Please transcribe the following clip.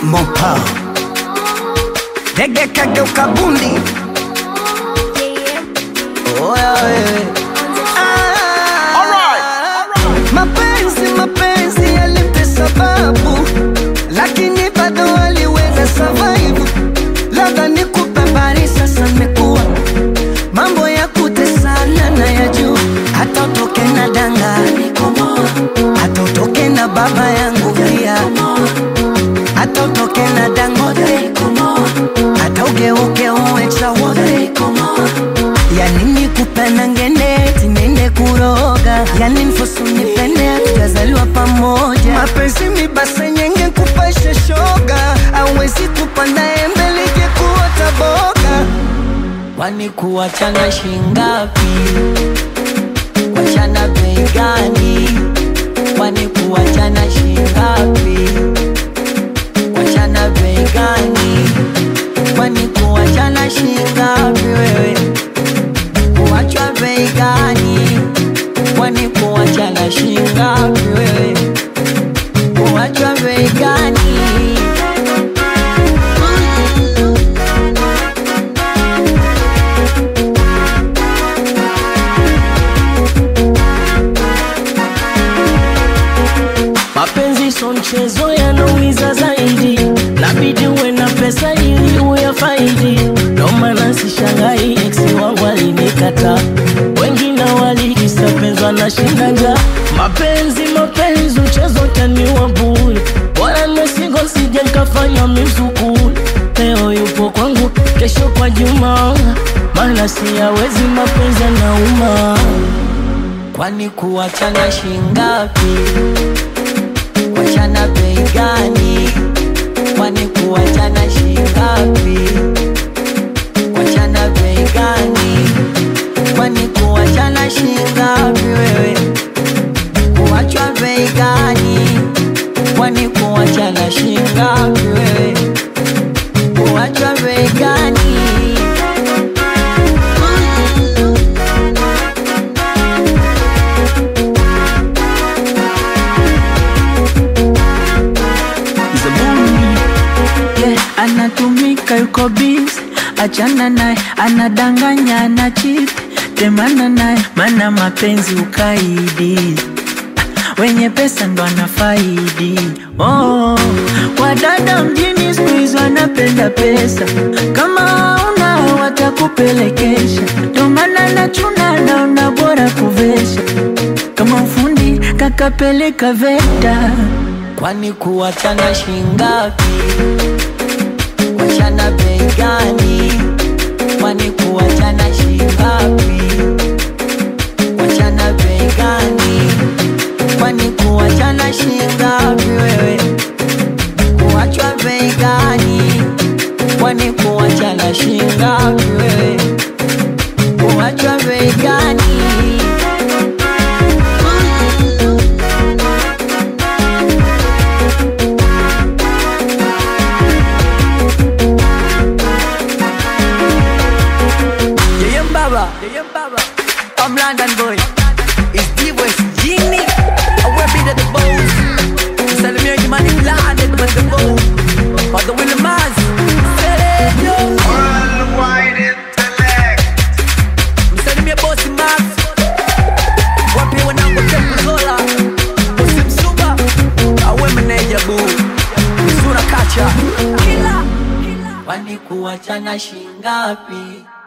Mopa Dege kageuka bundi Oya wewe Ah, Mapenzi mapenzi yalimpe sababu Lakini bado aliweza survive Labda nikupe habari sasa nimekuwa Mambo ya kutesana na ya juu Hata utoke na danga Hata utoke na baba yangu pia hata utoke na Dangote, hata ugeuke uwe chawote, yani nikupenda ngene tinene kuroga, yani nfosu nipende tujazaliwa pamoja. Mapenzi mibase nyenge kupasha shoga, awezi kupanda embe lije kuota boga. Kwani kuachana shingapi? Kuachana bei gani? Kwani kuachana shingapi? Kuachana bei gani? Kwani kuachana shingapi wewe? Kuachwa bei gani? Kwani kuachana shingapi wewe? Kuachwa bei gani? Mapenzi so mchezo yanaumiza zaidi, nabidi uwe na pesa ili uyafaidi. Ndo maana sishangai ex wangu alinikata, wengine walikisa penzi wanashinda njaa. Mapenzi mapenzi, mchezo taniwa bure, bora nimesingo sije nikafanya mizukuri. Leo yupo kwangu, kesho kwa Juma, maana siyawezi mapenzi yanauma. Kwani kuachana shingapi? Kuachana bei gani? Kwani kuachana shingapi? Kuachana bei gani? Kwani kuachana shingapi wewe? Kuachwa bei gani? Kwani kuachana shingapi wewe? Kuachwa bei gani? yeah, anatumika yuko busy, achana naye, anadanganya ana cheat, temana naye, mana mapenzi ukaidi, wenye pesa ndo anafaidi. Oh, wadada mjini siku hizi wanapenda pesa, kama una watakupelekesha, ndo maana nachuna naona bora kuvesha, kama ufundi kakapeleka VETA. Kwani kuachana shingapi? Kuachana bei gani? Kwani kuachana shingapi? Kuachana bei gani? Kwani kuachana shingapi wewe? Kuachwa bei gani? Kwani kuachana shingapi wewe? Kuachwa bei gani? Yeye Mbaba, Yeye Mbaba. I'm London boy. It's D West Genie. I wear be the boss. Salimia Jimani Mlade kwa the boss. For the Willie Maz. Worldwide intellect. Msalimia bosi Max. Wapi wanangu Temple Zola. Bosi Msuba. Awe meneja boo. Mzura kacha. Kila. Kwani kuachana shingapi?